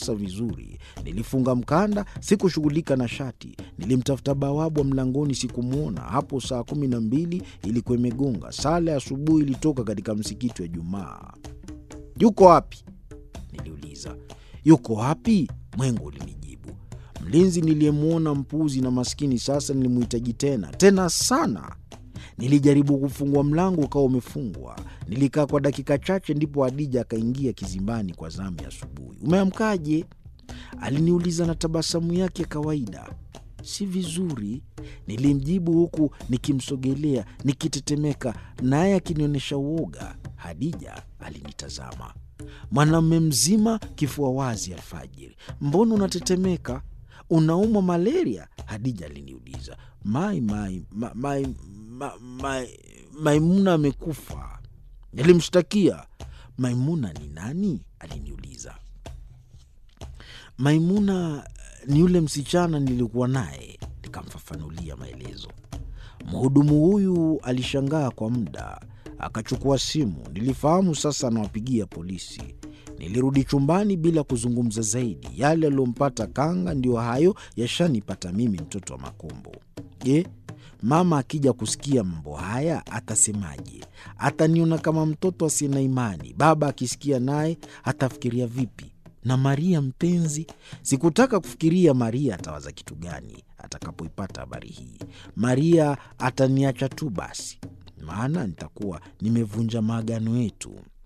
sasa vizuri. Nilifunga mkanda, sikushughulika na shati. Nilimtafuta bawabu wa mlangoni, sikumwona. Hapo saa kumi na mbili ilikuwa imegonga. Sala ya asubuhi ilitoka katika msikiti wa Jumaa. Yuko wapi? Niliuliza. Yuko wapi? Mwengo ulinijibu. Mlinzi niliyemwona mpuzi na maskini, sasa nilimhitaji tena tena sana. Nilijaribu kufungua mlango, ukawa umefungwa. Nilikaa kwa dakika chache, ndipo Adija akaingia kizimbani kwa zamu ya asubuhi. Umeamkaje? Aliniuliza na tabasamu yake ya kawaida. Si vizuri, nilimjibu huku nikimsogelea nikitetemeka, naye akinionyesha uoga. Hadija alinitazama. Mwanamume mzima, kifua wazi alfajiri, mbona unatetemeka? Unaumwa malaria? Hadija aliniuliza. Mai, mai, ma, mai, ma, mai, Maimuna amekufa. Nilimshtakia. Maimuna ni nani? Aliniuliza. Maimuna ni yule msichana nilikuwa naye, nikamfafanulia maelezo. Mhudumu huyu alishangaa kwa muda, akachukua simu. Nilifahamu sasa anawapigia polisi. Nilirudi chumbani bila kuzungumza zaidi. Yale yaliyompata Kanga ndiyo hayo yashanipata mimi, mtoto wa Makombo. Je, mama akija kusikia mambo haya atasemaje? Ataniona kama mtoto asiye na imani. Baba akisikia naye atafikiria vipi? Na Maria mpenzi, sikutaka kufikiria Maria atawaza kitu gani atakapoipata habari hii. Maria ataniacha tu basi, maana nitakuwa nimevunja maagano yetu.